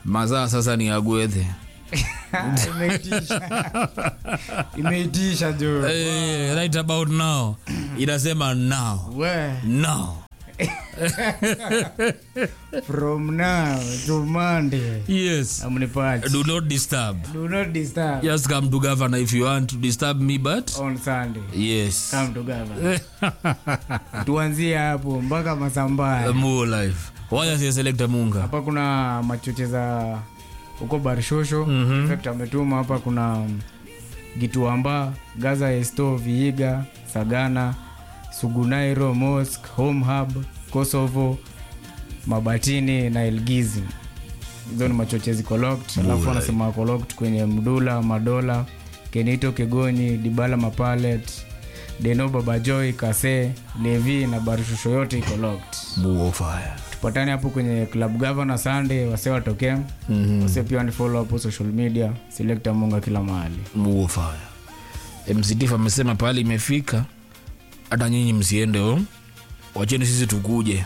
mazaa sasa ni agwethe imeitisha imeitisha jo Eh, right about now inasema now we now from now to monday yes amnipati do not disturb do not disturb just come to governor if you want to disturb me but on sunday yes come to governor tuanzie hapo mpaka masambaya more life waya si selector munga hapa kuna machoche za huko barshosho mm-hmm. fact ametuma hapa kuna um, gituamba gaza esto viiga sagana sugunairo mosque home hub kosovo mabatini na elgizi hizo ni machoche ziko locked alafu wanasema wako locked kwenye mdula madola kenito kigonyi dibala mapalet deno babajoy kase levi na barshosho yote iko locked buo fire tupatane hapo kwenye club governor sunday wase watokee mm-hmm. wase pia wanifollow hapo social media selecta munga kila mahali buo fire mctif amesema pale imefika hata nyinyi msiende o wacheni sisi tukuje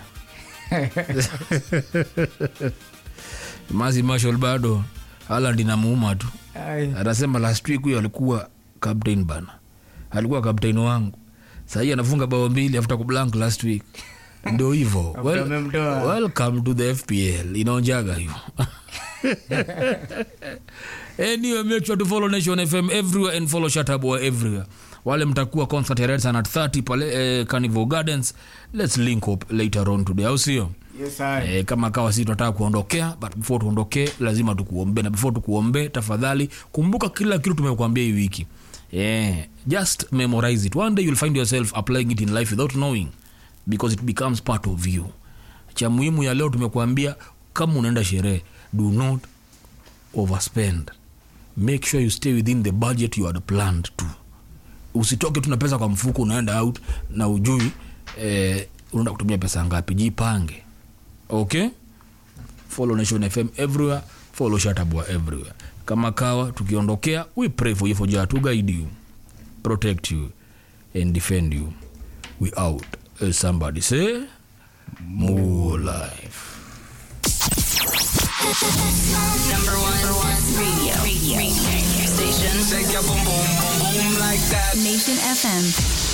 mazi marshal bado haland inamuuma tu Ai, anasema last week huyo alikuwa captain bana alikuwa captain wangu sahii anafunga bao mbili after kublank last week ndo hivo well, amemtoa. welcome to the fpl inaonjaga hivo anyway make sure to follow nation fm everywhere and follow shataboa everywhere wale mtakuwa concert ya Red Sun at 30 pale eh, carnival gardens let's link up later on today au sio yes, ai. e, kama kawa sisi tunataka kuondokea but before tuondokee lazima tukuombee na before tukuombee tafadhali kumbuka kila kitu tumekuambia hii wiki yeah. just memorize it one day you'll find yourself applying it in life without knowing because it becomes part of you cha muhimu ya leo tumekuambia kama unaenda sherehe do not overspend make sure you stay within the budget you had planned to usitoke tu na pesa kwa mfuko unaenda out na ujui eh, unaenda kutumia pesa ngapi jipange okay follow nation fm everywhere follow shatabua everywhere kama kawa tukiondokea we pray for you for jah to guide you protect you and defend you we out uh, somebody say more life Number one, radio, radio, radio station. Shake your boom boom boom boom like that. Nation FM.